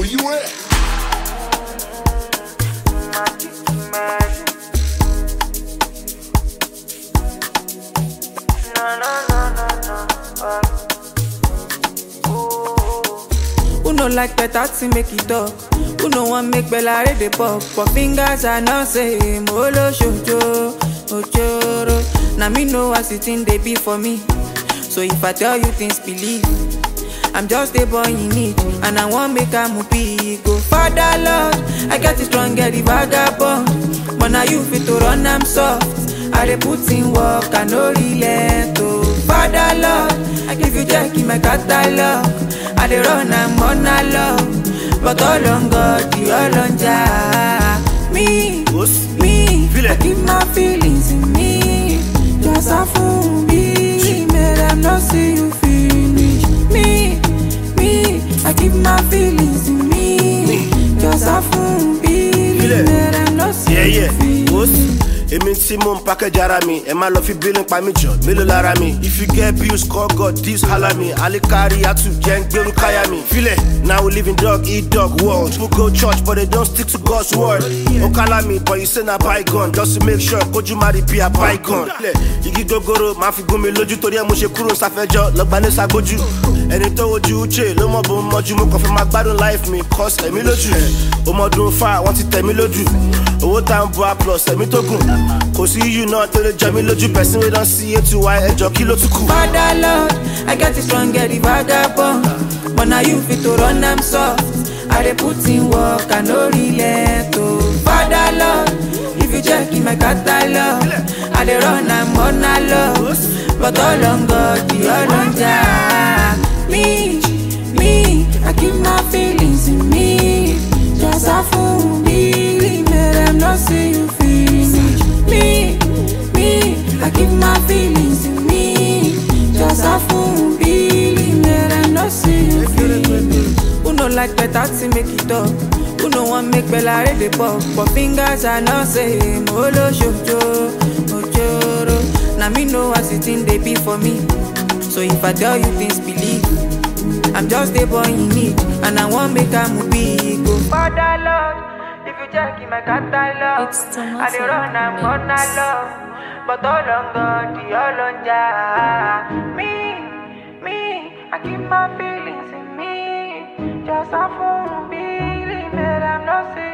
you at? Who no like better to make it talk? Who no want make Bella read the pop? But fingers are not same. Olo shoujo, ochoro. Now me know as it in they be for me. So if I tell you things, believe. I'm just a boy in need, and I want make a movie. Go father Lord, I got it strong, get the vagabond. But now you fit to run, I'm soft. I dey put in work, I no relent. Oh, father Lord, I give you jack in my catalog. I dey run, I'm on a love. But all on God, the all on Jah. Me, Boss. me, Feel I it. keep my feelings in me. Just a fool, me, make them not see you finish. Me, me, I keep my feelings in me. Just a fool, me, Feel it. make them not see Yeah, you yeah. finish. Boss. Èmi tí mò ń package ara mi, ẹ má lọ fi bílín pa mí jọ, mélòó lára mi? If you get bills, call God, this holla me. Alikari Atu jẹ́ ń gbérú káyà mi. Filẹ̀, now we live in dog eat dog world. People go church but they don't stick to God's word. Ó kálá mi but you say na bygone just to make sure kójú má rí bí a bygone. Filẹ̀, igi gogoro máa fi gún mi lójú torí ẹ mo ṣe kúrò sáfẹ́jọ́ lọ́gbà ní sagbójú. Ẹni tó wojú Uche ló mọ̀ bó ń mọ́jú mo kàn fẹ́ máa gbádùn life mi cause ẹ̀mí lójú. Ọmọdún fa wọ́n ti tẹ̀ mí lójú. Owó tá ń bu a plus ẹ̀mí tó gùn. Kò sí yíyù náà tó lè jẹ mí lójú person wey don see eight to y ẹjọ́ kí ló tún kù. Father Lord, I get it strong, get the vagabond. But now you fit to run, I'm soft. I dey put in work, I no relent. Oh, Father Lord, if you check in my catalog, I dey run, I'm on a love. But all on God, the all on Jah. Me, me, I keep my feelings in me. Just a fool, me, make them not see you finish. Me, me, I keep my feelings in me. Just a fool, me, make them not see you finish. Who no like better to make it up? Who no want make Bella read the pop? But fingers are not same. Olo shoujo, ochoro. Now me know as it in they be for me. So if I tell you things, believe. I'm just a boy in need, and I want make a movie. Go father Lord, if you check in my catalog, It's Thomas I dey run, I'm on a Mix. love. But all on God, the all on Jah. Me, me, I keep my feelings in me. Just a fool, believe me, I'm not saying.